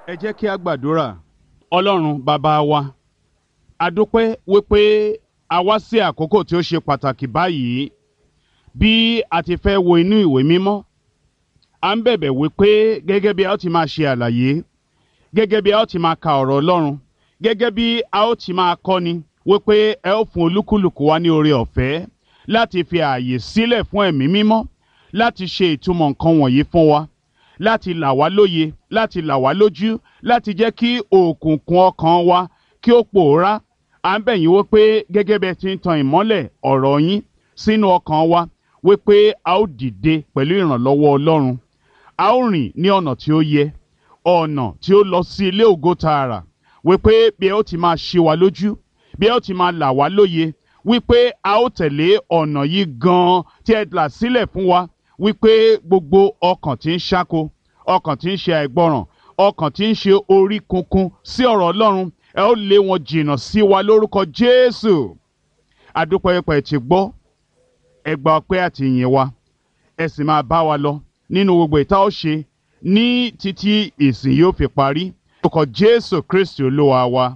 ẹ jẹ́ kí a gbàdúrà ọlọ́run bàbá wa a dúpẹ́ wípé a wá sí àkókò tí ó ṣe pàtàkì báyìí bí a ti fẹ́ wo inú ìwé mímọ́ à ń bẹ̀bẹ̀ wípé gẹ́gẹ́ bí a ó ti máa ṣe àlàyé gẹ́gẹ́ bí a ó ti máa ka ọ̀rọ̀ ọlọ́run gẹ́gẹ́ bí a ó ti máa kọ́ni wípé ẹ ó fún olúkúlùkù wa ní oore ọ̀fẹ́ láti fi ààyè sílẹ̀ fún ẹ̀mí mímọ́ láti ṣe ìtumọ̀ nǹkan wọ̀nyí fún wa láti là wá lóye láti là wá lójú láti jẹ́ kí òkùnkùn ọkàn wa kí ó pòórá à ń bẹ̀ yín wípé gẹ́gẹ́ bẹ́ẹ̀ ti ń tan ìmọ́lẹ̀ ọ̀rọ̀ yín sínú ọkàn wa wípé a ó dìde pẹ̀lú ìrànlọ́wọ́ ọlọ́run a ó rìn ní ọ̀nà tí ó yẹ ọ̀nà tí ó lọ sí ilé ògo tààrà wípé bí ẹ ó ti máa ṣe wa lójú bí ẹ ó ti máa là wá lóye wípé a ó tẹ̀lé ọ̀nà yìí gan-an tí ẹ là sílẹ̀ fún wa wípé gbogbo ọkàn tí ń ṣáko ọkàn tí ń ṣe àìgbọràn ọkàn tí ń ṣe orí kunkun sí ọ̀rọ̀ ọlọ́run ẹ ó lé wọn jìnnà sí wa lórúkọ jésù adúpẹ́ pẹ̀ ti gbọ́ ẹ gba ọpẹ́ àti ìyìn wa ẹ sì máa bá wa lọ nínú gbogbo ìta ó ṣe ní títí ìsìn yóò fi parí lórúkọ jésù kristi olúwa wa.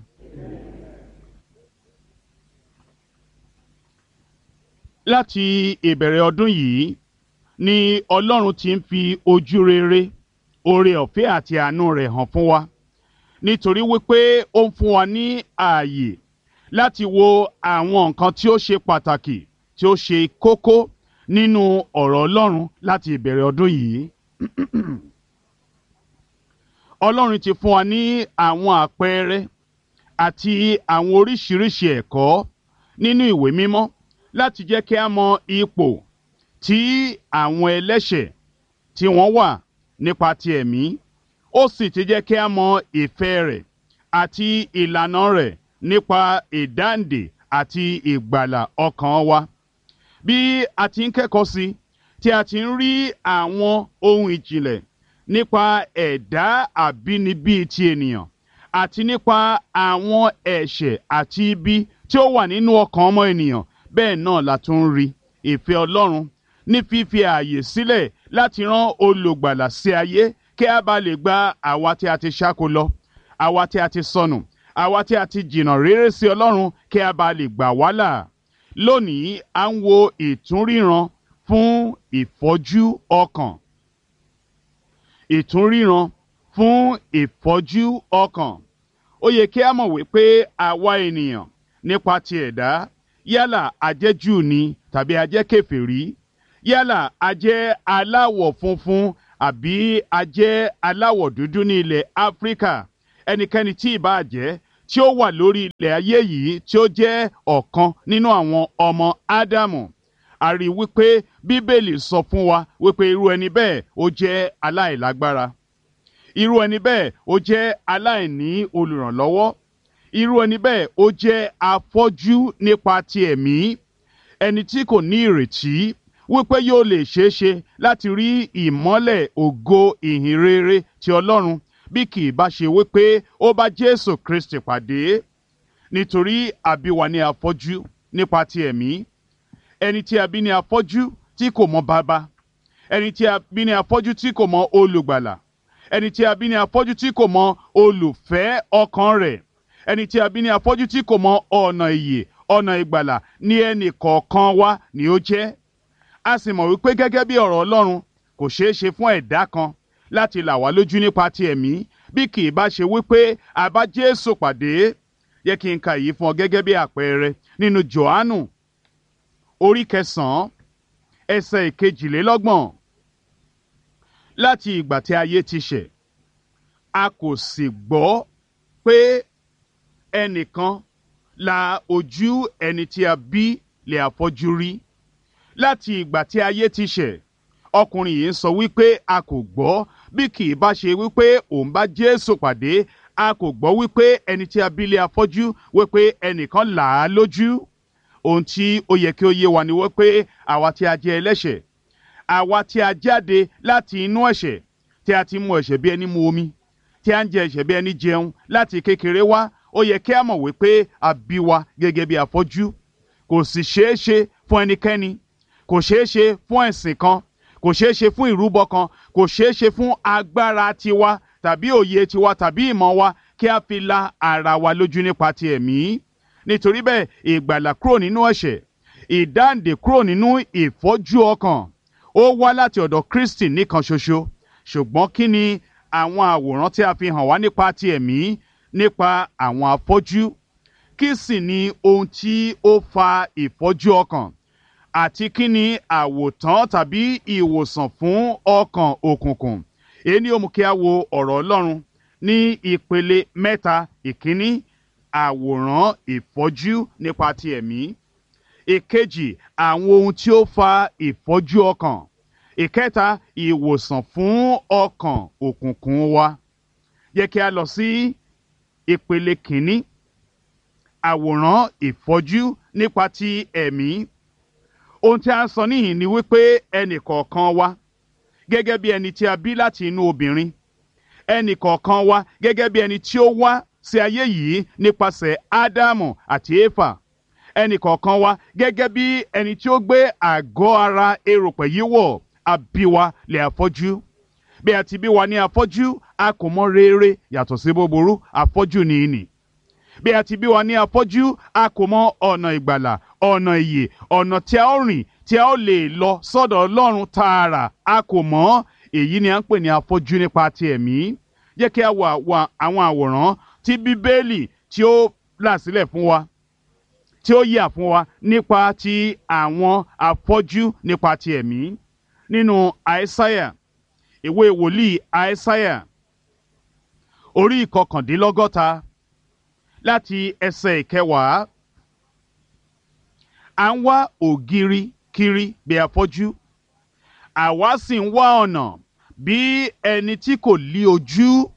láti ìbẹ̀rẹ̀ ọdún yìí ni ọlọ́run ti ń fi ojú rere oore ọ̀fẹ́ àti àánú rẹ̀ hàn fún wa nítorí wípé ó ń fún wa ní ààyè láti wo àwọn nǹkan tí ó ṣe pàtàkì tí ó ṣe kókó nínú ọ̀rọ̀ ọlọ́run láti ìbẹ̀rẹ̀ ọdún yìí ọlọ́run ti fún wa ní àwọn àpẹẹrẹ àti àwọn oríṣiríṣi ẹ̀kọ́ nínú ìwé mímọ́ láti jẹ́ kí a mọ ipò tí àwọn ẹlẹ́ṣẹ̀ tí wọ́n wà nípa ti ẹ̀mí ó sì ti jẹ́ kí a mọ ìfẹ́ rẹ̀ àti ìlànà rẹ̀ nípa ìdáǹdè àti ìgbàlà ọkàn wa bí a ti ń kẹ́kọ̀ọ́ sí tí a ti ń rí àwọn ohun ìjìnlẹ̀ nípa ẹ̀dá àbínibí ti ènìyàn àti nípa àwọn ẹ̀ṣẹ̀ àti ibi tí ó wà nínú ọkàn ọmọ ènìyàn bẹ́ẹ̀ náà la tún ń rí ìfẹ́ ọlọ́run ní fífi ààyè sílẹ̀ láti rán olùgbàlà sí ayé kí a bá lè gba àwa tí a ti ṣáko lọ àwa tí a ti sọnù àwa tí a ti jìnnà réré sí ọlọ́run kí a bá lè gbà wá là lónìí à ń wo ìtúnríran fún ìfọ́jú ọkàn ìtúnríran fún ìfọ́jú ọkàn ó yẹ kí a mọ̀ wípé àwa ènìyàn nípa ti ẹ̀dá yálà ajẹ́ Júù ni tàbí ajẹ́ kèfèrí yálà ajẹ́ aláwọ̀ funfun àbí ajẹ́ aláwọ̀ dúdú ní ilẹ̀ Áfíríkà ẹnikẹ́ni tí ì bá jẹ́ tí ó wà lórí ilẹ̀ ayé yìí tí ó jẹ́ ọ̀kan nínú àwọn ọmọ Ádámù a rí wípé Bíbélì sọ fún wa wípé irú ẹni bẹ́ẹ̀ ó jẹ́ aláìlágbára irú ẹni bẹ́ẹ̀ ó jẹ́ aláìní olùrànlọ́wọ́ irú ẹni bẹ́ẹ̀ ó jẹ́ afọ́jú nípa ti ẹ̀mí ẹni tí kò ní ìrètí wípé yóò lè ṣeé ṣe láti rí ìmọ́lẹ̀ ògo ìhìn rere ti Ọlọ́run bí kì í bá ṣe wípé ó bá Jésù Kristi pàdé nítorí àbí wa ní afọ́jú nípa ti ẹ̀mí ẹni tí a bí ní afọ́jú tí kò mọ bàbá ẹni tí a bí ní afọ́jú tí kò mọ olùgbàlà ẹni tí a bí ní afọ́jú tí kò mọ olùfẹ́ ọkàn rẹ̀ ẹni tí a bí ní afọ́jú tí kò mọ ọ̀nà ìyè ọ̀nà ìgbàlà ní ẹnì kọ̀ọ̀kan wa ni ó jẹ́ a sì mọ̀ wípé gẹ́gẹ́ bí ọ̀rọ̀ Ọlọ́run kò ṣeé ṣe fún ẹ̀dá kan láti là wá lójú nípa ti ẹ̀mí bí kì í bá ṣe wípé a bá Jésù pàdé yẹ kí n ka èyí fún ọ gẹ́gẹ́ bí àpẹẹrẹ nínú Jòhánù orí kẹsàn-án ẹsẹ̀ ìkejìlélọ́gbọ̀n láti ìgbà tí ayé ti ṣẹ̀ a kò sì gbọ́ pé ẹnìkan la ojú ẹni tí a bí lè àfọ́jú rí láti ìgbà tí ayé ti ṣẹ̀ ọkùnrin yìí ń sọ wípé a kò gbọ́ bí kì í bá ṣe wípé òun bá Jésù pàdé a kò gbọ́ wípé ẹni tí a bí lè afọ́jú wípé ẹnìkan là á lójú ohun tí ó yẹ kí ó yé wa ni wípé àwa tí a jẹ́ ẹlẹ́ṣẹ̀ àwa tí a jáde láti inú ẹ̀ṣẹ̀ tí a ti mu ẹ̀ṣẹ̀ bí ẹni mu omi tí a ń jẹ ẹ̀ṣẹ̀ bí ẹni jẹun láti kékeré wá ó yẹ kí a mọ̀ wípé a bí wa gẹ́gẹ́ bí afọ́jú kò sì ṣeé ṣe fún ẹnikẹ́ni kò ṣeé ṣe fún ẹ̀sìn kan kò ṣeé ṣe fún ìrúbọ kan kò ṣeé ṣe fún agbára tiwa tàbí òye tiwa tàbí ìmọ̀ wa kí a fi la ara wa lójú nípa ti ẹ̀mí nítorí bẹ́ẹ̀ ìgbàlà kúrò nínú ẹ̀ṣẹ̀ ìdáǹdè kúrò nínú ìfọ́jú ọkàn ó wá láti ọ̀dọ̀ Kristi nìkan ṣoṣo ṣùgbọ́n kí ni àwọn àwòrán tí a fi hàn wá nípa ti ẹ̀mí nípa àwọn afọ́jú kí sì ni ohun tí ó fa ìfọ́jú ọkàn àti kí ni àwòtán tàbí ìwòsàn fún ọkàn òkùnkùn èyí ni ó mú kí a wo ọ̀rọ̀ Ọlọ́run ní ìpele mẹ́ta ìkíní àwòrán ìfọ́jú nípa ti ẹ̀mí ìkejì àwọn ohun tí ó fa ìfọ́jú ọkàn ìkẹta ìwòsàn fún ọkàn òkùnkùn wa yẹ kí a lọ sí ìpele kìíní àwòrán ìfọ́jú nípa ti ẹ̀mí ohun tí a ń sọ níhìn ni wípé ẹnì kọ̀ọ̀kan wa gẹ́gẹ́ bí ẹni tí a bí láti inú obìnrin ẹnì kọ̀ọ̀kan wa gẹ́gẹ́ bí ẹni tí ó wá sí ayé yìí nípasẹ̀ ádámù àti éfà ẹnì kọ̀ọ̀kan wa gẹ́gẹ́ bí ẹni tí ó gbé àgọ́ ara erùpẹ̀ yìí wọ̀ a bí wa lè afọ́jú bí a ti bí wa ní afọ́jú a kò mọ rere yàtọ̀ sí búburú afọ́jú ni ìnì bí a ti bí wa ní afọ́jú a kò mọ ọ̀nà ìgbàlà ọ̀nà ìyè ọ̀nà tí a ó rìn tí a ó lè lọ sọ́dọ̀ ọlọ́run tààrà a kò mọ̀ èyí ni a ń pè ní afọ́jú nípa ti ẹ̀mí jẹ́ kí a wo àwọn àwòrán tí bíbélì tí ó là sílẹ̀ fún wa tí ó yà fún wa nípa ti àwọn afọ́jú nípa ti ẹ̀mí nínú àìsáyà ìwé wòlíì àìsáyà orí ìkọkàndínlọ́gọ́ta láti ẹsẹ̀ ìkẹwàá à ń wá ògiri kiri bí afọ́jú àwa sì ń wá ọ̀nà bí ẹni tí kò lí ojú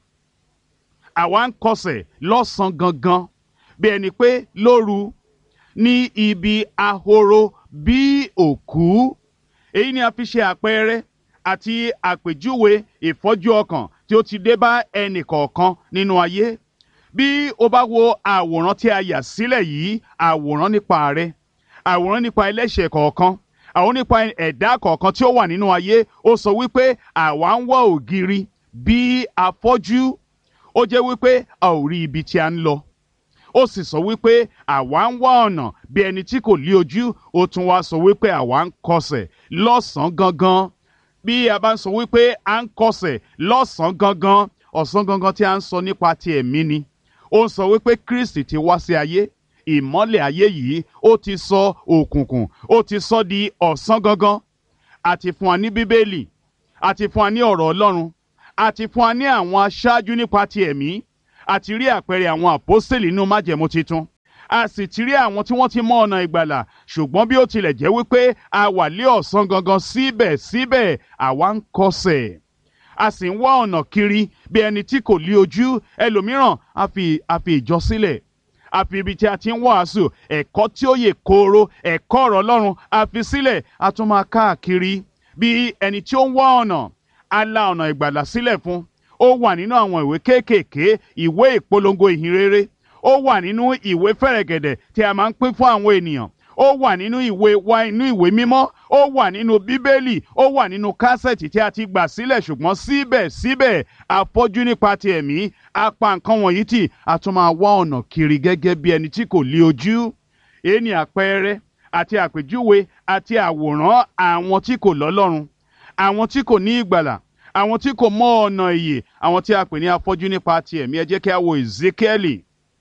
àwa ń kọsẹ̀ lọ́sàn-án gangan bí ẹni pé lóru ní ibi ahoro bí òkú èyí ni a fi ṣe àpẹẹrẹ àti àpèjúwe ìfọ́jú ọkàn tí ó ti dé bá ẹnì kọ̀ọ̀kan nínú ayé bí o bá wo àwòrán tí a yà sílẹ̀ yìí àwòrán nípa rẹ àwòrán nípa ẹlẹ́ṣẹ̀ kọ̀ọ̀kan àwọn nípa ẹ̀dá kọ̀ọ̀kan tí ó wà nínú ayé ó sọ wípé àwa ń wá ògiri bí afọ́jú ó jẹ́ wípé a ò rí ibi tí a ń lọ ó sì sọ wípé àwa ń wá ọ̀nà bí ẹni tí kò lí ojú ó tún wá sọ wípé àwa ń kọsẹ̀ lọ́sàn-án gangan bí a bá ń sọ wípé à ń kọsẹ̀ lọ́sàn-án gangan ọ̀sán gangan tí a ń sọ nípa ti ẹ̀mí ni ó ń sọ wípé Kristi ti wá sí ayé ìmọ́lẹ̀ ayé yìí ó ti sọ òkùnkùn ó ti sọ di ọ̀sán gangan àti fún wa ní bíbélì àti fún wa ní ọ̀rọ̀ Ọlọ́run àti fún wa ní àwọn aṣáájú nípa ti ẹ̀mí àti rí àpẹẹrẹ àwọn àpọ́sítélì nínú májẹ̀mú titun a sì ti rí àwọn tí wọ́n ti mọ ọ̀nà ìgbàlà ṣùgbọ́n bí ó tilẹ̀ jẹ́ wípé a wà lé ọ̀sán gangan síbẹ̀síbẹ̀ àwa ń kọsẹ̀ a sì ń wá ọ̀nà kiri bí ẹni tí kò lí ojú ẹlòmíràn a fi a fi ìjọ sílẹ̀ a fi ibi tí a ti ń wàásù ẹ̀kọ́ tí ó yè kooro ẹ̀kọ́ ọ̀rọ̀ Ọlọ́run a fi sílẹ̀ a tún máa káàkiri bí ẹni tí ó ń wá ọ̀nà a la ọ̀nà ìgbàlà sílẹ̀ fún ó wà nínú àwọn ìwé kéékèèké ìwé ìpolongo ìhìnrere ó wà nínú ìwé fẹ̀rẹ̀gẹ̀dẹ̀ tí a máa ń pín fún àwọn ènìyàn ó wà nínú ìwé wa inú ìwé mímọ́ ó wà nínú bíbélì ó wà nínú kásẹ̀tì tí a ti gbà sílẹ̀ ṣùgbọ́n síbẹ̀síbẹ̀ afọ́jú nípa ti ẹ̀mí a pa nǹkan wọ̀nyí tì a tún máa wá ọ̀nà kiri gẹ́gẹ́ bí ẹni tí kò lí ojú èyí ni àpẹẹrẹ àti àpèjúwe àti àwòrán àwọn tí kò lọ́lọ́run àwọn tí kò ní ìgbàlà àwọn tí kò mọ ọ̀nà ìyè àwọn tí a pè ní afọ́jú nípa ti ẹ̀mí ẹ jẹ́ kí a wo Ezekieli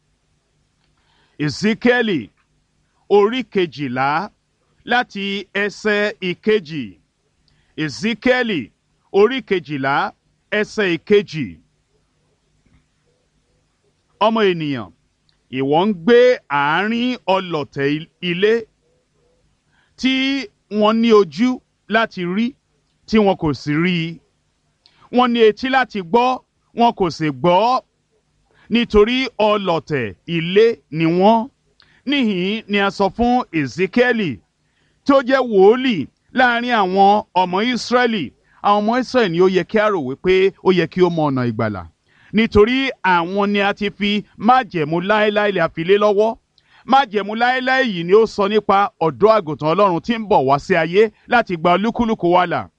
Ezekieli orí kejìlá láti ẹsẹ̀ ìkejì Ezekieli orí kejìlá ẹsẹ̀ ìkejì ọmọ ènìyàn ìwọ ń gbé àárín ọlọ̀tẹ̀ ilé tí wọ́n ní ojú láti rí tí wọn kò sì rí i wọ́n ní etí láti gbọ́ wọn kò sì gbọ́ nítorí ọlọ̀tẹ̀ ilé ni wọ́n níhìn ni a sọ fún Ezekieli tó jẹ́ wòólì láàrin àwọn ọmọ Ísírẹ́lì àwọn ọmọ Ísírẹ́lì ni ó yẹ kí a rò wípé ó yẹ kí ó mọ ọ̀nà ìgbàlà nítorí àwọn ni a ti fi májẹ̀mú láéláé lè fi lé lọ́wọ́ májẹ̀mú láéláé yìí ni ó sọ nípa ọ̀dọ́ àgùntàn Ọlọ́run tí ń bọ̀ wá sí ayé láti gba olúkúlùkù wa là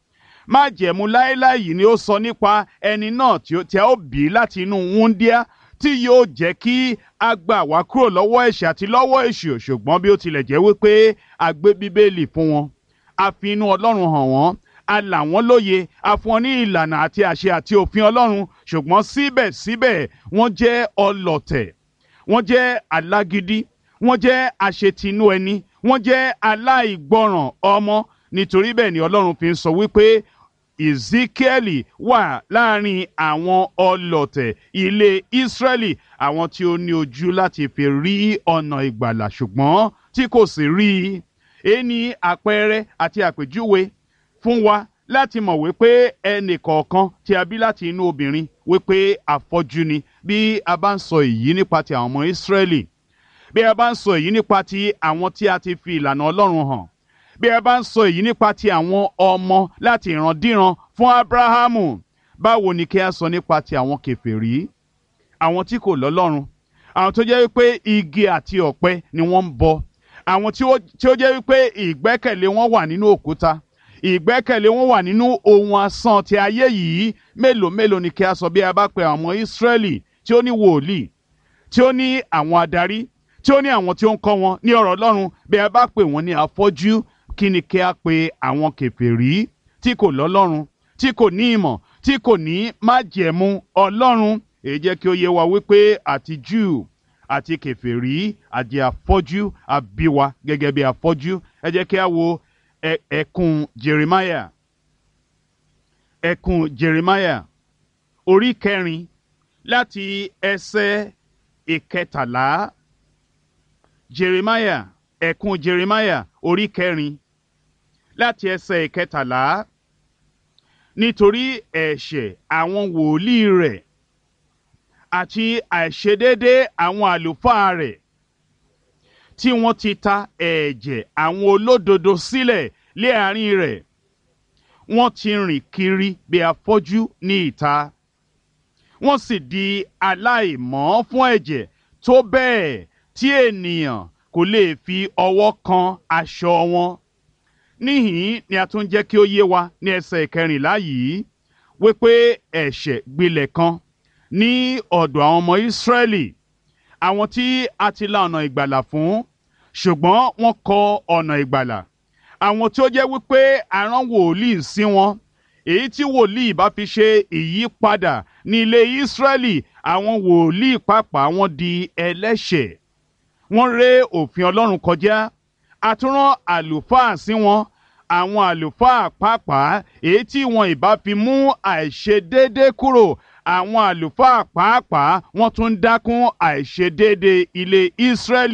májẹ̀mú láéláé yìí ni ó sọ nípa ẹni náà tí a ó bí láti inú wúndíá tí yóò jẹ́ kí a gbà wá kúrò lọ́wọ́ ẹ̀ṣẹ̀ àti lọ́wọ́ èṣù ṣùgbọ́n bí ó tilẹ̀ jẹ́ wípé a gbé bíbélì fún wọn a fi inú ọlọ́run hàn wọ́n a là wọ́n lóye a fún wọn ní ìlànà àti àṣẹ àti òfin ọlọ́run ṣùgbọ́n síbẹ̀síbẹ̀ wọ́n jẹ́ ọlọ̀tẹ̀ wọ́n jẹ́ alágídí wọ́n jẹ́ àṣetinú ẹni wọ́n jẹ́ aláìgbọràn ọmọ nítorí bẹ́ẹ̀ ni ọlọ́run fi ń sọ wípé ezekieli wà láàrin àwọn ọlọ̀tẹ̀ ilé israẹli àwọn tí ó ní ojú láti fi rí ọ̀nà ìgbàlà ṣùgbọ́n tí kò sì rí i èyí ni àpẹẹrẹ àti àpèjúwe fún wa láti mọ̀ wípé ẹnì kọ̀ọ̀kan tí a bí láti inú obìnrin wípé afọ́jú ni bí a bá ń sọ èyí nípa ti àwọn ọmọ Ísírẹ́lì bí a bá ń sọ èyí nípa ti àwọn tí a ti fi ìlànà Ọlọ́run hàn bí a bá ń sọ èyí nípa ti àwọn ọmọ láti ìrandíran fún Ábúráhámù báwo ni kí a sọ nípa ti àwọn kèfèrí àwọn tí kò lọ́lọ́run àwọn tó jẹ́ wípé igi àti ọ̀pẹ ni wọ́n ń bọ àwọn tí ó jẹ́ wípé ìgbẹ́kẹ̀lé wọn wà nínú òkúta ìgbẹ́kẹ̀lé wọn wà nínú ohun asán ti ayé yìí mélòó mélòó ni kí a sọ bí a bá pe àwọn ọmọ Ísírẹ́lì tí ó ní wòlíì tí ó ní àwọn adarí tí ó ní àwọn tí ó ń kọ́ wọn ní ọ̀rọ̀ Ọlọ́run bí a bá pè wọ́n ní afọ́jú kí ni kí a pe àwọn kèfèrí tí kò lọ́lọ́run tí kò ní ìmọ̀ tí kò ní májẹ̀mú Ọlọ́run èyí jẹ́ kí ó yé wa wípé àti Júù àti kèfèrí àti afọ́jú àbíwa gẹ́gẹ́ bí afọ́jú ẹ jẹ́ kí a wo ẹkùn Jeremiah ẹkùn Jeremiah orí kẹrin láti ẹsẹ̀ ìkẹtàlá Jeremiah ẹkùn Jeremiah orí kẹrin láti ẹsẹ̀ ìkẹtàlá nítorí ẹ̀ṣẹ̀ àwọn wòlíì rẹ̀ àti àìṣedédé àwọn àlùfáà rẹ̀ tí wọ́n ti ta ẹ̀jẹ̀ àwọn olódodo sílẹ̀ lé àárín rẹ̀ wọ́n ti rìn kiri bí afọ́jú ní ìta wọ́n sì di aláìmọ́ fún ẹ̀jẹ̀ tó bẹ́ẹ̀ tí ènìyàn kò lè fi ọwọ́ kan aṣọ wọn níhìn ni a tún jẹ́ kí ó yé wa ní ẹsẹ̀ ìkẹrìnlá yìí wípé ẹ̀ṣẹ̀ gbilẹ̀ kan ní ọ̀dọ̀ àwọn ọmọ Ísírẹ́lì àwọn tí a ti la ọ̀nà ìgbàlà fún ṣùgbọ́n wọ́n kọ ọ̀nà ìgbàlà àwọn tí ó jẹ́ wípé arán wòlíì sí wọn èyí tí wòlíì bá fi ṣe ìyípadà ní ilé Ísírẹ́lì àwọn wòlíì pàápàá wọn di ẹlẹ́ṣẹ̀ wọ́n ré òfin Ọlọ́run kọjá àtúrán àlùfáà sí wọn àwọn àlùfáà pàápàá èyí tí wọn ìbá fi mú àìṣedéédé kúrò àwọn àlùfáà pàápàá wọ́n tún dákún àìṣedéédé ilé Ísírẹ́lì